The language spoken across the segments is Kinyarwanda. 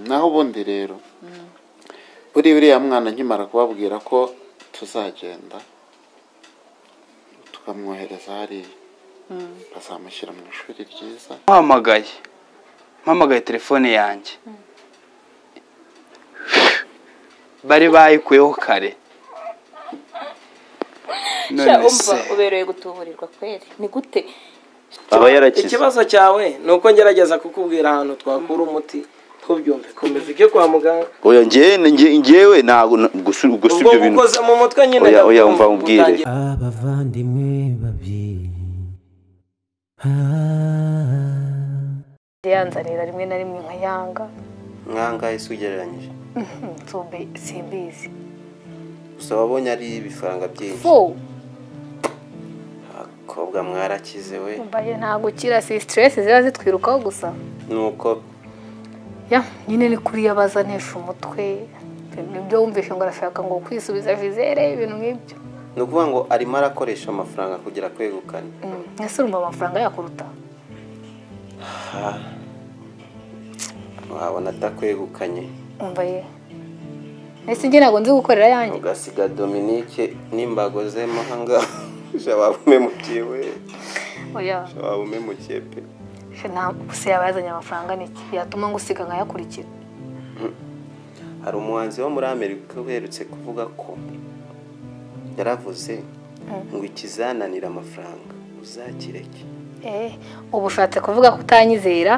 naho ubundi rero buriya uriya mwana nkimara kubabwira ko tuzagenda tukamwohereza hariya bazamushyira mu ishuri ryiza mpamagaye mpamagaye telefone yanjye bari bayikuyeho kare Sha, none umva se uberewe gutuburirwa kweri ni gute aba yarakize ikibazo cyawe ni uko ngerageza kukubwira ahantu twakura umuti ntubyumve komeza ujye kwa muganga oya njyewe njye- njyewe ntabwo na- gusa ubwo gusa ibyo bintu ukoze mu mutwe nyine Oya, oya, ndabyumva, umva, umbwire. utangiye- abavandimwe babiri yanzanira rimwe na rimwe nkayanga nkangahe se ugereranyije nsumbe simbizi gusa wabonye ari ibifaranga byinshi fo abakobwa mwarakize we mbaye nta gukira si stress ziba zitwirukaho gusa nuko ya nyine ni kuriya baza ntisha umutwe ibyo wumvishe ngo arashaka ngo kwisubiza vizere ibintu nk'ibyo ni ukuvuga ngo arimo arakoresha amafaranga kugira kwegukane Mm, ese urumva amafaranga yakuruta wabona atakwegukanye umvaye ese njye ntabwo nzi gukorera yanjye ugasiga dominike n'imbago ze mahanga waba umemukiye we oya waba umemukiye pe se nta- se yaba yazanye amafaranga ni iki yatuma ngo usiga nkayakurikira hari umuhanzi wo muri amerika uherutse kuvuga ko yaravuze ngo ikizananira amafaranga uzakireke eh uba ushatse kuvuga ko utanyizera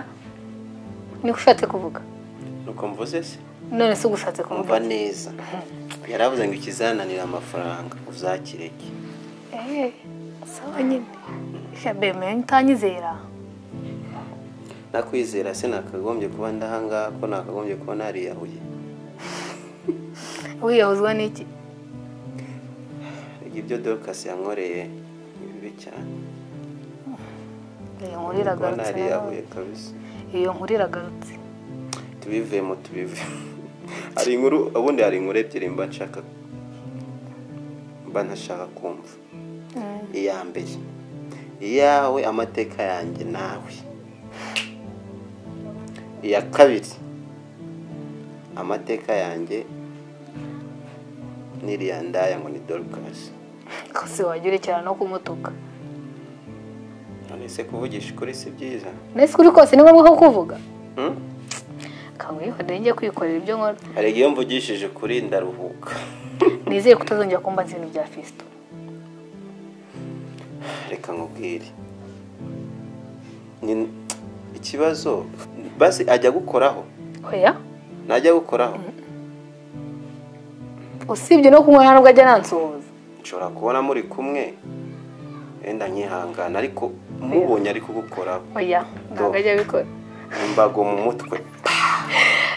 niko ushatse kuvuga nuko mvuze se none se uba ushatse kuvuga umva iki? neza yaravuze ngo ikizananira amafaranga uzakireke Eh, sawa nyine shabe menya utanyizera nakwizera se nakagombye kuba ndahangaha ko nakagombye kuba nariyahuye wiyahuzwa n'iki ibyo dorcas yankoreye ni bibi cyane iyo nkurira kuba agarutse nariyahuye nanone. kabisa iyo nkurira agarutse tubivemo tubivemo hari inkuru ubundi hari inkuru ebyiri mba nshaka mba ntashaka kumva iya mbere iyawe amateka yanjye nawe iya kabiri amateka yanjye n'iriya ndaya ngo ni dorukasi kose wajya urekera no kumutuka none se kuvugisha ukuri si byiza nese kuri kose ni ngombwa ko kuvuga Hmm? kanguyeho ndenge kwikorera ibyo nkora hari igihe iyo mvugishije ukuri ndaruhuka nizere ko utazongera kumbaza ibintu bya fisito reka nkubwire Ni- ikibazo basi ajya gukoraho oya najya gukoraho usibye no kunywa nta nubwo ajya nansuhuza nshobora kubona muri kumwe wenda nkihangana ariko mubonye ari kugukoraho oya ntabwo ajya abikora imbago mu mutwe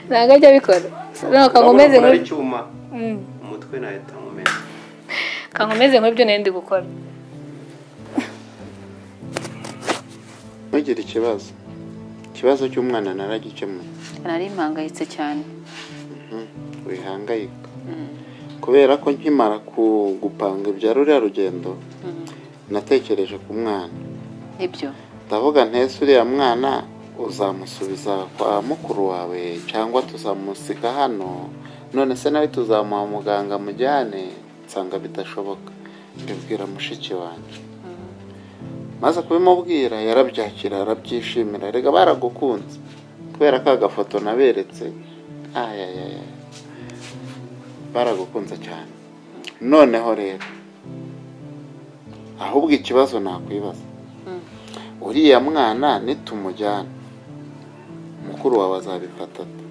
ntabwo ajya abikora ntabwo kangumeze Urabona ukuntu ari nk'ibyo icyuma umutwe nahita nkumena kangumeze nk'ibyo ndi gukora ntugire ikibazo ikibazo cy'umwana naragikemuye nari mpangayitse cyane wihangayika kubera ko nkimara ku- gupanga ibya ruriya rugendo natekereje ku mwana nibyo ndavuga ntese uriya mwana uzamusubiza kwa mukuru wawe cyangwa tuzamusiga hano none se nawe tuzamuha muganga mujyane nsanga bidashoboka mbibwira mushiki wanjye maze kubimubwira yarabyakira arabyishimira erega baragukunze kubera ko agafoto naberetse ayayaya baragukunze cyane noneho rero ahubwo ikibazo nakwibaza uriya mwana nitumujyana mukuru wawe azabifata ate?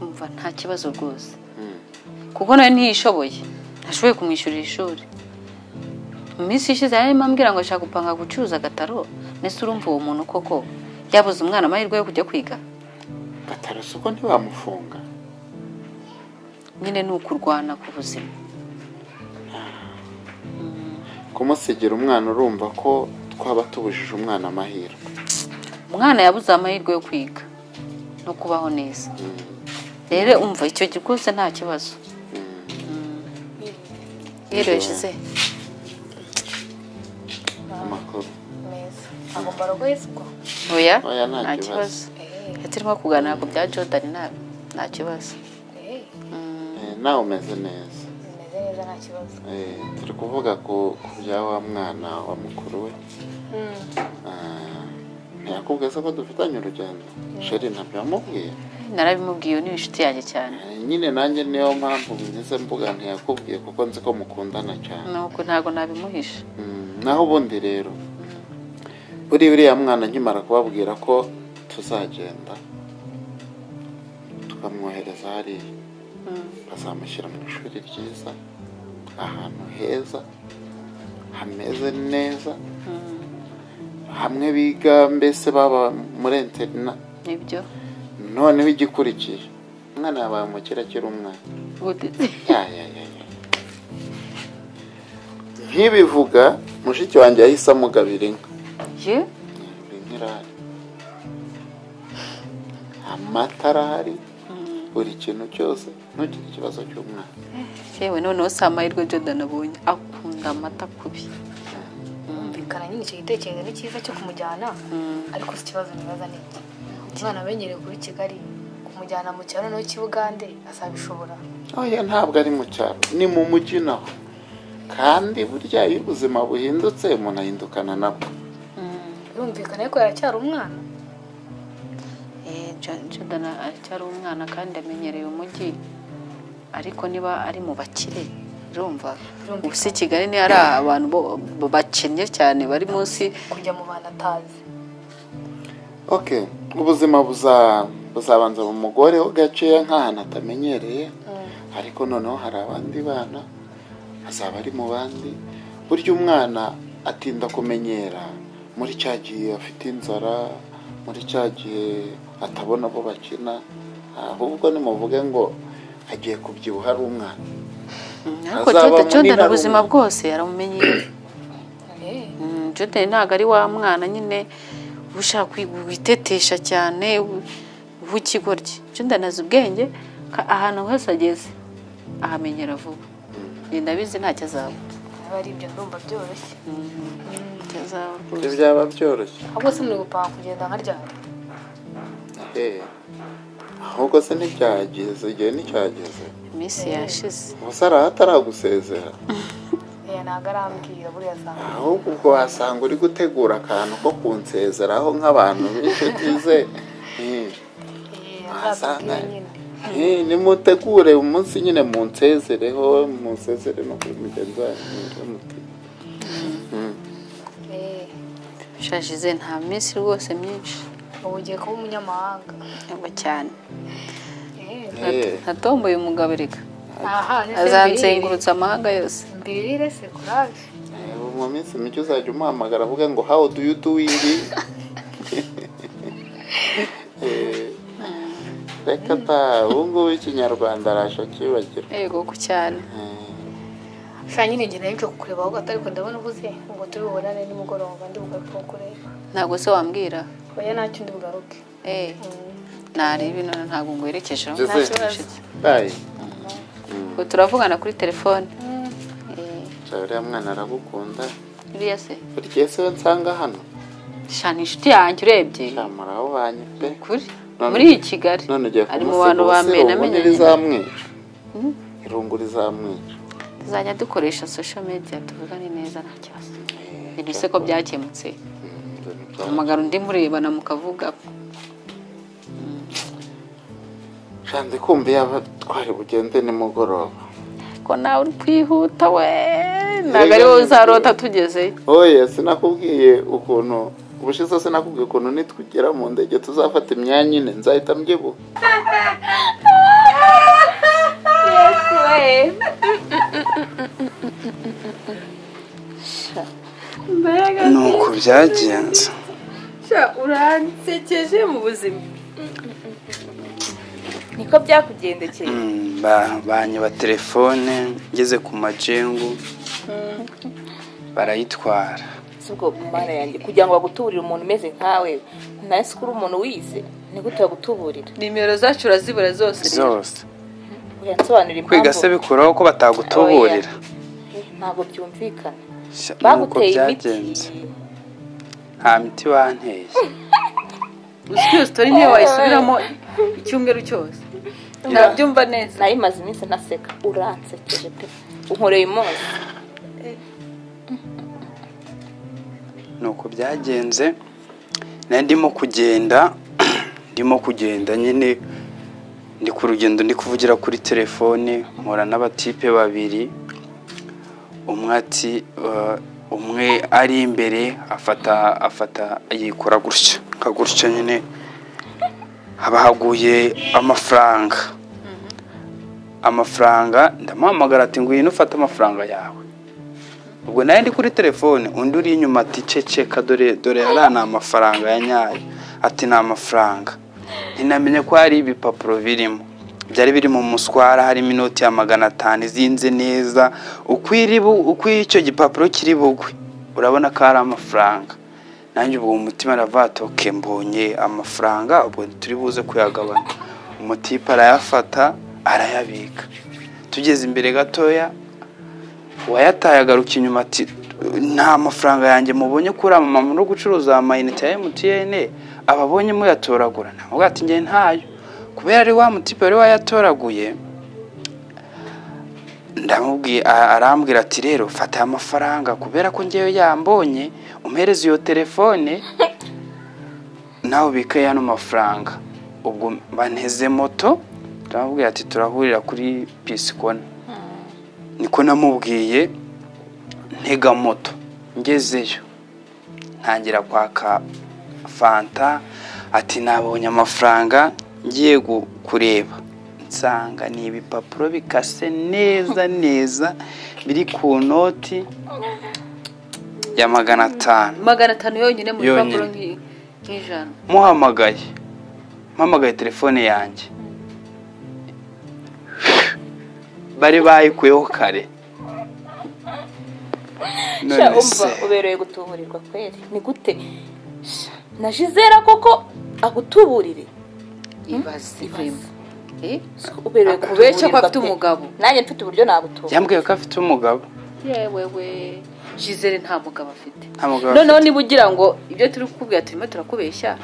umva nta kibazo rwose kuko nawe ntiyishoboye ntashoboye kumwishyurira ishuri mu minsi ishize yari arimo ambwira ngo ashaka gupanga gucuruza agataro mbese urumva uwo muntu koko yabuze umwana amahirwe yo kujya kwiga gataraso ko ntibamufunga nyine ni ukurwana ku buzima kumusigira umwana urumva ko twaba tubujije umwana amahirwe umwana yabuze amahirwe yo kwiga no kubaho neza rero umva icyo gihe rwose nta kibazo yereje amakuru neza ntabwo mbarwa yisukwa oya Oya, nta nta kibazo. kibazo eh turimo kuganira ku bya Jordan nta nta kibazo Eh, nawe umeze neza bimeze neza nta kibazo Eh, turi kuvuga ku ku bya wa mwana wa mukuru we Ah, ntiyakubwiye se ko dufitanye urugendo sheri ntabyo yamubwiye narabimubwiye ni inshuti yanjye cyane Eh, nyine nanjye niyo mpamvu mwize mvuga ntiyakubwiye kuko nzi ko mukundana cyane nuko ntabwo nabimuhisha Mm, naho ubundi rero buriya uriya mwana nkimara kubabwira ko tuzagenda tukamwohereza hariya bazamushyira mu ishuri ryiza ahantu heza hameze neza hamwe biga mbese baba muri interina nibyo noneho igikurikiye umwana yabaye umukire akiri umwana gute Ya, ya, ya, ya. nkibivuga mushiki wanjye yahise amugabira inka ye Iyi nka irahari amata arahari buri kintu cyose ntugire ikibazo cy'umwana yewe noneho si amahirwe Jordan abonye akunda amata kubi bumvikana nyine icyo gitekerezo ni cyiza cyo kumujyana ariko si ikibazo nibaza ni iki umwana amenyereye kuri kigali kumujyana mu cyaro nawe kibugande azabishobora oya ntabwo ari mu cyaro ni mu mujyi naho kandi burya iyo ubuzima buhindutse umuntu ahindukana nabwo birumvikana ariko yaracyari umwana Eh, Jo- Jordan aracyari umwana kandi amenyereye umujyi ariko niba ari mu bakire urumva Birumvikana. ubu si kigali niyo ari abantu bo- bo- bakennye cyane bari munsi kujya mu bantu atazi okay ubuzima buza- buzabanza mu mugore ho gakeya nk'ahantu atamenyereye ariko noneho hari abandi bana azaba ari mu bandi burya umwana atinda kumenyera muri cya gihe afite inzara muri cya gihe atabona abo bakina ahubwo nimuvuge ngo agiye kubyibuha ari umwana ariko Azaba Jordan- Jordan munini ubuzima arumva. bwose yaramumenyeye Mm, Jordan ntabwo ari wa mwana nyine uba ushaka kwi- witetesha cyane ubu- w'ikigoryi Jordan azi ubwenge ka- ahantu hose ageze ahamenyera vuba Njye ndabizi ntacyo azaba niba ari ibyo ndumva byoroshye ntacyo azaba ibyo rwose byaba byoroshye ahubwo se muri gupanga kugenda nka ryari Eh, ahubwo se ntibyageze igihe nticyageze iminsi yashize ubuse araho ataragusezera Eh, ntabwo arambwira buriya asanga ahubwo ubwo wasanga uri gutegura akantu ko kunsezeraho nk'abantu b'inshuti ze Eh, Eh, wasanga azatubwire nyine Eh, nimutegure umunsi nyine munsezereho munsezere no kuri mugenzi wanyu muti Eh, ushajize nta minsi rwose myinshi ubu ugiye kuba umunyamahanga yaba cyane Eh, Eh, natomboye umugabo reka aha azanzengurutsa amahanga yose mbirire se kuraje eh, mu minsi mike uzajya umuhamagara avuga ngo how do you doing Eh, reka ta ubu ngubu ikinyarwanda arasha kibagirwa yego ku cyane sha nyine ngira n'ibyo kukureba ahubwo atari ko ndabona uvuze ngo turi bubonane nimugoroba ndi bugaruke kukureba ntabwo se wambwira oya ntacyo ndi bugaruke eh nareba none ntabwo ngwerekejeho Jose. tayi Ngo turavugana kuri telefone Eh, uriya mwana aragukunda uriya se buri gihe siwe nsanga hano sha ni inshuti yanjye urebye cyamuraho banyu pe kuri None- muri iyi kigali none ugiye ari mu bantu ba kumusiga ubundi mbere namenye rizamwica irungu rizamwica tuzajya dukoresha social media tuvugane neza nta kibazo ibintu se ko byakemutse Mm, ibintu bya- hamagara undi murebana mukavuga Sha, ndi kumva yaba twari bugende nimugoroba ko nawe uri kwihuta we ntabwo ari wowe uzarota tugezeyo oya sinakubwiye ukuntu ubushize sinakubwiye ukuntu nitugera mu ndege tuzafata imyanya ine nzahita mbyibuha nuko byagenze uransekeje mu buzima niko byakugendekeye Mm, ba- banyiba telefone ngeze ku majengu barayitwara si ubwo mana yanjye kugira ngo bagutuburire umuntu umeze nkawe nasi kuri umuntu wize ni gute bagutuburira nimero zacu urazibura zose zose uya nsobanura kwiga impamvu se bikuraho ko batagutuburira Eh, ntabwo byumvikana Sha, nuko baguteye imiti byagenze nta miti banteye gusa iyo sitori niyo wayisubiramo icyumweru cyose nabyumva neza nayo imaze iminsi ntaseka uransekeje pe unkoreye umunsi nuko byagenze nari ndimo kugenda ndimo kugenda nyine ndi ku rugendo ndi kuvugira kuri telefone mpura n'abatipe babiri umwe ati "Ah, umwe ari imbere afata afata yikora gutya nka gutya nyine haba haguye amafaranga amafaranga ndamuhamagara ati ngwino ufate amafaranga yawe ubwo nayo ndi kuri telefone undi uri inyuma ati ceceka dore dore ariya ni amafaranga ya nyayo ati ni amafaranga ntinamenye ko hari ibipapuro birimo byari biri mu muswara harimo inoti ya magana atanu izinze neza uko iri bu- uko icyo gipapuro kiri bugwe urabona ko ari amafaranga nanjye ubwo umutima aravatoke mbonye amafaranga ubwo turi buze kuyagabana umutipe arayafata arayabika tugeze imbere gatoya uwayataye agaruka inyuma ati nta mafaranga yanjye mubonye kuri aba mama no gucuruza amayinite ya mtn ababonye muyatoragura ntabwo ati njye ntayo kubera ari wa mutipe wari wayatoraguye ndamubwiye a- arambwira ati rero fata aya mafaranga kubera ko ngewe yambonye umpereze iyo telefone nawe ubike y'ano mafaranga ubwo banteze moto ndamubwira ati turahurira kuri pisikona niko namubwiye ntega moto ngezeyo ntangira kwaka fanta ati nabonye amafaranga ngiye gu- kureba nsanga ni ibipapuro bikase neza neza biri ku noti ya magana atanu magana atanu yonyine mu Yonyine. rupapuro nk'i- nk'ijana muhamagaye mpamagaye telefone yanjye bari bayikuyeho kare sha none umva se ubereye gutuburirwa kweri ni gute Sha, na jizera koko agutuburire ibaze ivemo Eh, So, ubereye akubeshya ko gutuburirwa afite pe. umugabo nanjye mfite uburyo nagutubura yambwiye ko afite umugabo yewewe jizere nta mugabo afite nta mugabo noneho niba ugira ngo ibyo turi kukubwira turimo turakubeshya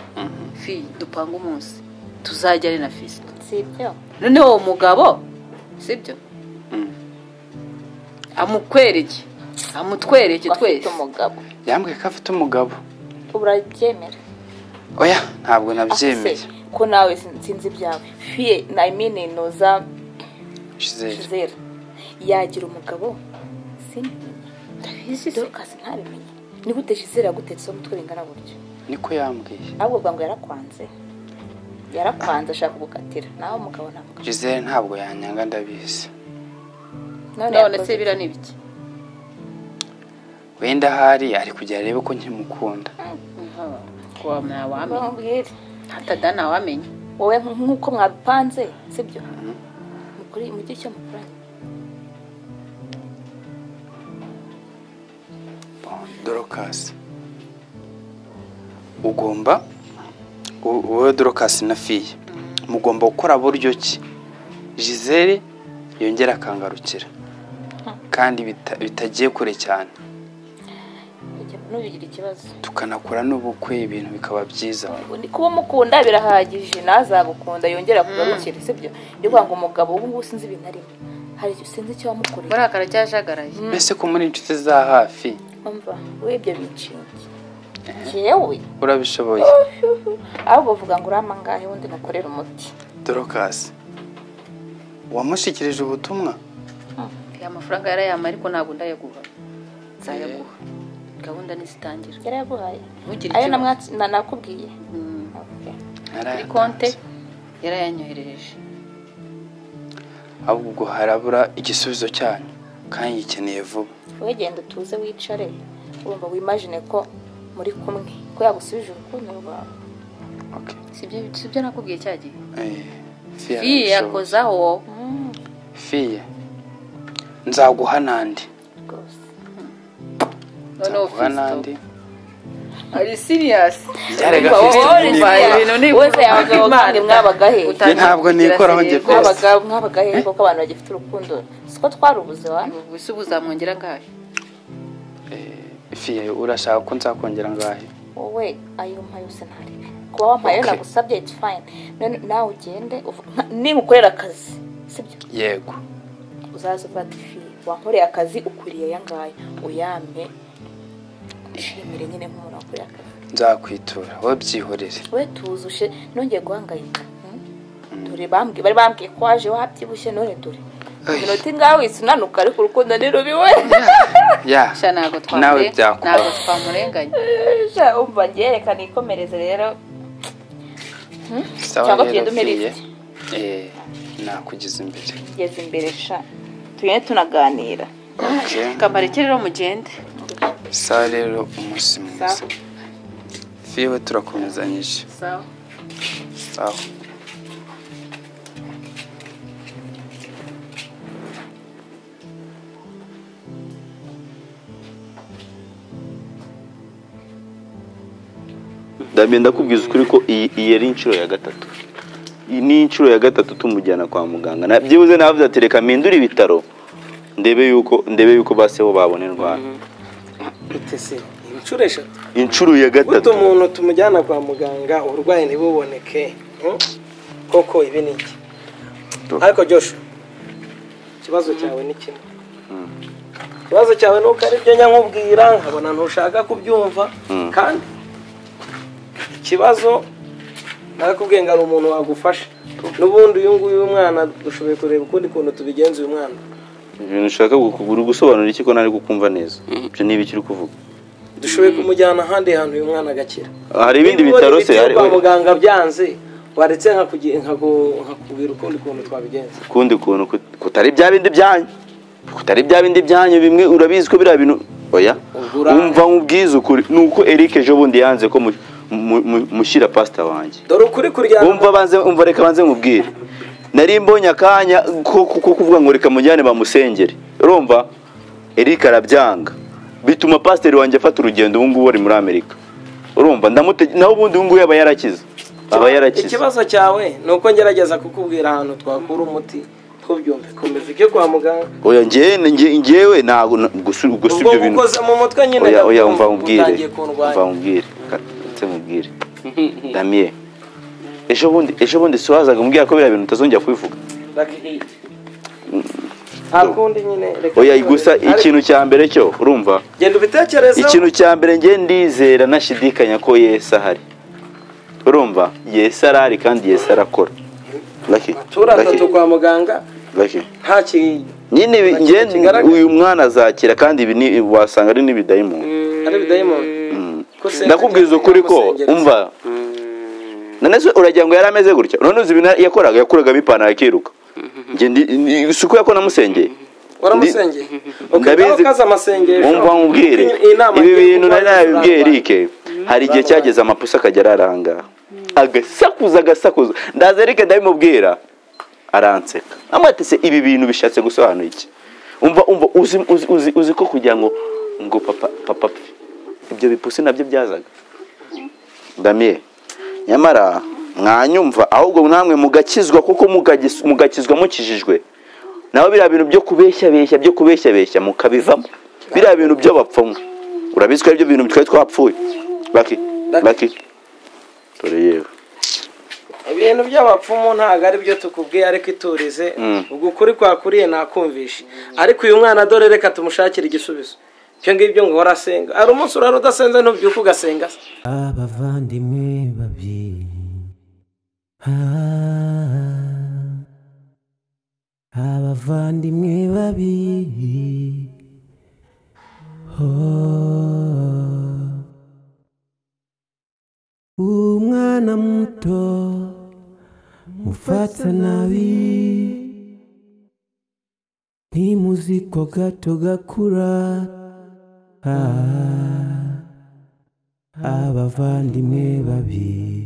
fi dupanga umunsi tuzajya ari na fisito si ibyo noneho uwo mugabo sibyo Mm. amukwereke amutwereke Ko afite twese umugabo afite- yambwiye ko afite umugabo urabyemera oya ntabwo afite nabyemeye ko nawe sin- sinzi ibyawe fiye na imini noza Gisele. jizera yagira umugabo simbimenye ndabizi dorukasi ntabimenye ni gute jizera yagutetseho umutwe wingana gutyo niko yambwiye ahubwo uvuga ngo yarakwanze yarakwanze ashaka kugukatira nawe umugabo ntabwo Gisele ntabwo yanyanga ndabizi none yakoze se biriya ni ibiki wenda ahari ari kugira arebe ko nkimukunda kuwa ntawamenya bamubwire hatada ntawamenya wowe nk'uko mwabipanze sibyo mukuri mujye icyo mukoranye dorokasi ugomba u- wowe dorokasi na fiye mugomba gukora buryo ki jizere yongera akangarukira kandi bita- bitagiye kure cyane Ujya- ntugire ikibazo tukanakora n'ubukwe ibintu bikaba byiza Ni kuba umukunda birahagije ntazagukunda yongera kugarukire sibyo ni ukuvuga ngo umugabo ubu ngubu sinzi ibintu arimo hari igihe sinzi icyo wamukoreye burakara cyajagaraye mbese ko muri inshuti za hafi umva we ibyo binshinge yewe urabishoboye ahubwo uvuga ngo urama ngahe wundi mukorera umuti dorokasi wamushyikirije ubutumwa ya mafaranga yarayama ariko ntabwo ndayaguha nzayaguha gahunda nizitangira yarayaguhaye ntugire ikibazo. ayo namwatsi- na- nakubwiye Mm. Okay. kuri Narayatanze. konte yarayanyoherereje ahubwo harabura igisubizo cyanyu kandi gikeneye vuba wowe genda utuze wicare wumva wimajine ko muri kumwe ko yagusubije urukundo rwawe Okay. sibyo sibyo nakubwiye cya gihe Eh, Fiya arabishoboye. fiye yakozaho Fiya, nzaguha n'andi rwose noneho nzaguha n'andi fisito ari siriyasi Byarega Wowe Fiston, wowe ni- mbaye ibintu ni wese abagabo kandi mwabaga he Njye ntabwo nikoraho njye pe. mwabaga mwabaga he koko abantu bagifite urukundo siko twarubuze wa gusa ubu uzamwongera ngahe Eh, Fiya urashaka ko nzakongera ngahe wowe ayo mpa yose ntarebe kuba wampaye Okay. nagusabye it's fine none nawe ugende uvuga nimukorera akazi sibyo yego uzaza ufata ifi wankoreye akazi ukuriye aya ngaya uyampe nshimire nyine nk'umuntu wakoreye akazi nzakwitura wowe byihorere we tuzushe nongeye guhangayika hmm? dore bambwiye bari bambwiye ko waje wabyibushye none dore Ai. inota ingawe isunanuka ariko urukundo ni rubi we ya sha ntabwo nawe twamure- byakubaho ntabwo twamurenganya Sha, umva ngerekana ikomereze rero sawa cyangwa rero tugende umpe ugiye lisiti. eh, nakugeza imbere ngeze imbere sha tugende tunaganira okay kabareke rero mugende sawa rero umunsi mwiza Sawa. fiwe turakomezanyije sawa sawa ndamye ndakubwiza ukuri ko iyi iyi ari inshuro ya gatatu iyi ni inshuro ya gatatu tumujyana kwa muganga Na- byibuze navuze ati reka mpindure ibitaro ndebe yuko ndebe yuko baseho babona indwara itese inshuro eshatu inshuro ya buto gatatu umuntu tumujyana kwa muganga uburwayi ntibuboneke hmm? koko ibi ni iki ariko joshu ikibazo cyawe ni kimwe ikibazo cyawe ni uko aribyo njya nkubwira nkabona ntushaka kubyumva kandi ikibazo nakubwiye ngo hari umuntu wagufasha n'ubundi uyu nguyu w'umwana dushoboye kureba ukundi kuntu tubigenza uyu mwana ibintu ushaka uri gusobanura iki ko ntari kukumva neza ibyo ni ibiki uri kuvuga dushoboye kumujyana ahandi hantu uyu mwana agakira hari ibindi Niba bitaro ubona se hari kwa muganga byanze waretse nkakugi- nkagu- nkakubwira ukundi kuntu twabigenza ukundi kuntu kut- kutari bya bindi byanyu kutari bya bindi byanyu bimwe urabizi ko biriya bintu oya Ugura- umva nkubwize ukuri ni uko eric ejo bundi yanze ko mu- mu- mu- mushyira pasita wanjye dore ukuri kuryana umva banze umva reka banze mubwire nari mbonye akanya ko ko- ko kuvuga ngo reka mujyane bamusengere urumva eric arabyanga bituma pasiteri wanjye afata urugendo ubu ngubu ari muri amerika urumva ndamute naho ubundi ubu ngubu yaba yarakize aba yarakize ikibazo cyawe ni uko ngerageza kukubwira ahantu twakura umuti ntubyumve komeza ujye kwa muganga oya njye njye njyewe ntabwo na- gusa gusa ubwo ibyo bintu ukoze mu mutwe nyine oya oya ndakumva umva mubwire utangiye umva kundwanya mubwire ndetse mubwire damiye ejo bundi ejo bundi si wazaga umbwira ko biriya bintu utazongera kubivuga Lucky. nta kundi nyine reka oya tubone. gusa Ariko ikintu cya mbere cyo urumva genda ubitekerezo ikintu cya mbere njye ndizera nashidikanya ko yesu ahari urumva yesu arahari kandi yesu arakora Lucky, turi Lucky, atatu kwa muganga Lucky. nta ki nyine ibi- Nta njye kintu kigaragara. uyu mwana azakira kandi ibi ni- wasanga ari n'ibidayimoni ari bidayimoni Ko se- ndakubwiza ukuri ko Namusengereza. umva none se uragira ngo yari ameze gutya none uzi ibintu yakoraga yakuraga ipantaro akiruka Njye ndi- ni- si uko yako namusengeye waramusengeye Ndabizi- ukaza amasengesho umva nkubwire Iyi- iyi nama ibi ngiye bintu nari kuguha nabibwiye izarangwa. Eric hari igihe cyageze amapusa akajya araranga agasakuza agasakuza ndaza Eric ndabimubwira aranseka amatese ibi bintu bishatse gusobanura iki umva umva uzi uzi uzi, uzi ko kugira ngo ngo papa papa apfe, ibyo bipusi nabyo byazaga damiye nyamara mwanyumva ahubwo namwe mugakizwa kuko mugagis- mugakizwa mukijijwe nawe biriya bintu byo kubeshyabeshya byo kubeshyabeshya mukabivamo biriya bintu by'abapfumu urabizi ko aribyo bintu twari twapfuye baki baki dore yewe ibintu by'abapfumu ntabwo ari byo tukubwiye ariko iturize Mm. ubwo ukuri kwakuriye ntakumvishe ariko uyu mwana dore reka tumushakire igisubizo ibyo ngibyo ngo uhora asenga hari umunsi urara udasenze ntubyuke ugasenga se abavandimwe babiri Ah, abavandimwe babiri Oh. umwana muto mufata nabi ntimuzi ko gato gakura Ah. abavandimwe babiri